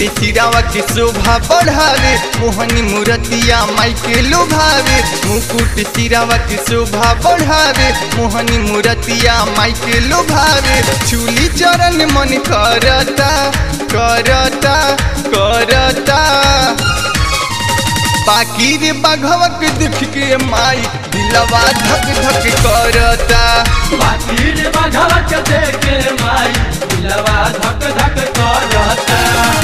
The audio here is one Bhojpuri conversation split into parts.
सिरावा के शोभा बढ़ावे मोहनी मूर्तिया माई के लोभावे मुकुट सिरावा के शोभा बढ़ावे मोहनी मूर्तिया माई के लोभावे चूली चरण मन करता करता करता बाकी रे बाघवक देख के माई दिलवा धक धक करता बाकी रे बाघवा के देखे माई दिलवा धक धक करता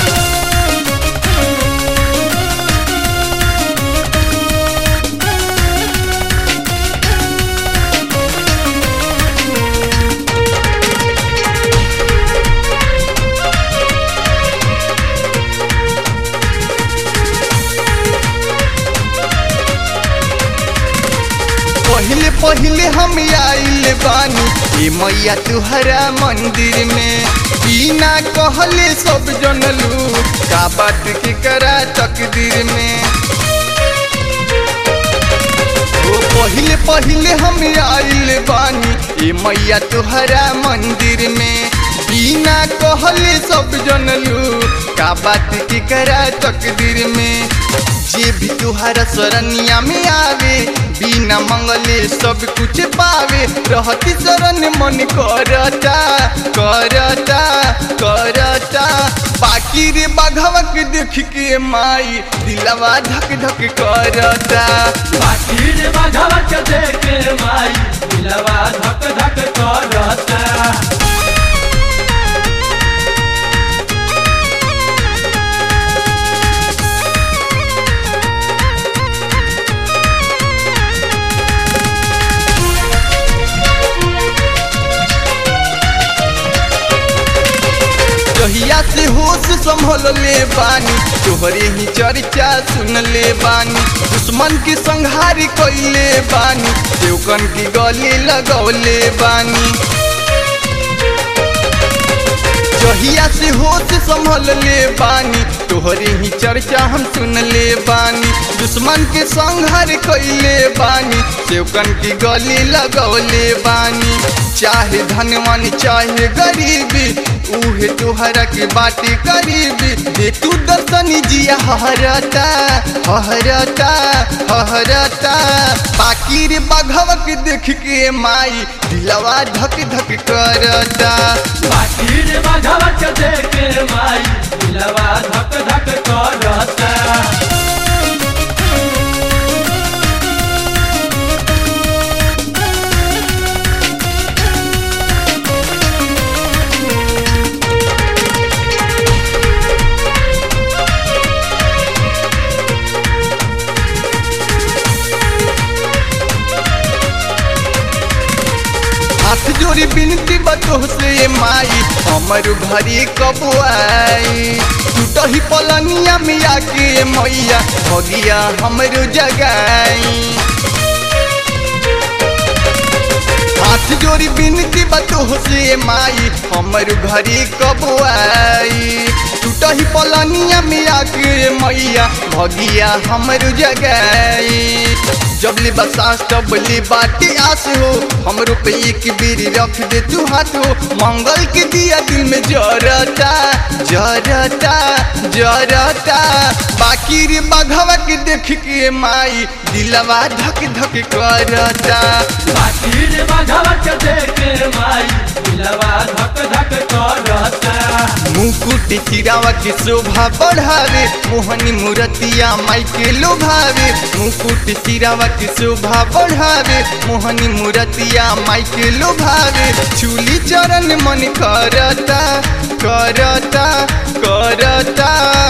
पहले पहले हम आइल बानी ए मैया तुहरा मंदिर में बिना कहले सब जनलू का बात के करा तकदीर में ओ पहले पहले हम आइल बानी ए मैया तुहरा मंदिर में बिना कहले सब जनलू का बात के करा तकदीर में जे भी तुहरा शरणिया में आवे बिना मंगले सब कुछ पावे रहती शरण मन करता करता करता बाकी रे बाघवक देख के माई दिलवा धक धक करता बाकी रे बाघवा के देखे माई दिलवा धक धक करता जहिया से होश संभल ले बानी तोहरे ही चर्चा सुन ले बानी दुश्मन की संहारी कैले बानी देवकन की गले लगौले बानी जहिया से होश संभल ले बानी तोहरे ही चर्चा हम सुन ले बानी दुश्मन के संहार कैले बानी सेवकन की गली लगौले बानी चाहे धनवान चाहे गरीबी उहे तोहरा के बाटे करीबी दे तू दर्शनी जिया हरता हरता हरता बाकी रे बाघवक देख के माई दिलवा धक धक करता बाकी रे बाघवा के देखे माई दिलवा धक धक करता हाथ जोड़ी बिनती बतो से माई हमर घरे कब आई टूटही पलनिया में आके मैया भगिया हमरो जगाई हाथ जोड़ी बिनती बतो से माई हमर घरे कब आई टूटही पलनिया में आके मैया भगिया हमरो जगाई जब ले बसास तब ले बाटे आस हो हमरो पे एक बेरी रख दे तू हाथ हो मंगल के दिया दिल में जरता जरता जरता बाकी रे बाघवा के देख के माई दिलवा धक धक करता बाकी रे बाघवा के देखे माई दिलवा धक धक करता मुकुट चिरावा के शोभा बढ़ावे मोहनी मूर्तिया माई के लोभावे मुकुट चिरावा के शोभा बढ़ावे मोहनी मूर्तिया माई के लोभावे चूली चरण मन करता करता करता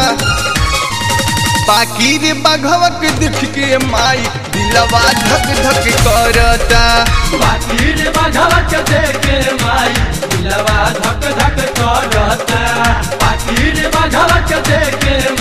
बाकी रे बाघवक देख के माई दिलवा धक धक करता बाकी रे बाघवा के देखे माई दिलवा धक धक करता बाकी रे बाघवा के देखे